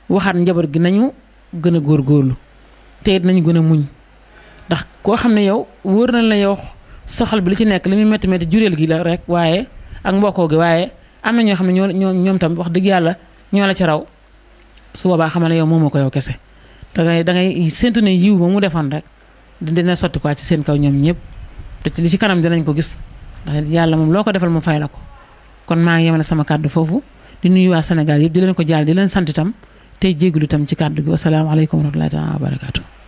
waxaat njaboot gi nañu gën a góorgóorlu te it nañu gën a muñ ndax koo xam ne yow wóor na la yow soxal bi li ci nekk li muy métti métti jureel gi la rek waaye ak mbokkoo gi waaye am na ñoo xam ne ñoo ñoo ñoom tam wax dëgg yàlla ñoo la ci raw su boobaa xamal ne yow moomoo ko yow kese da ngay da ngay séntu ne yiw ba mu defoon rek dina sotti quoi ci seen kaw ñoom ñëpp te ci li ci kanam dinañ ko gis ndax yàlla moom loo ko defal mu fay la ko kon maa ngi yemale sama kàddu foofu di nuyu waa Sénégal yëpp di leen ko jaal di leen sant itam tey jégalu itam ci kàddu gi wasalaamaaleykum wa rahmatullahi taala wa barakaatu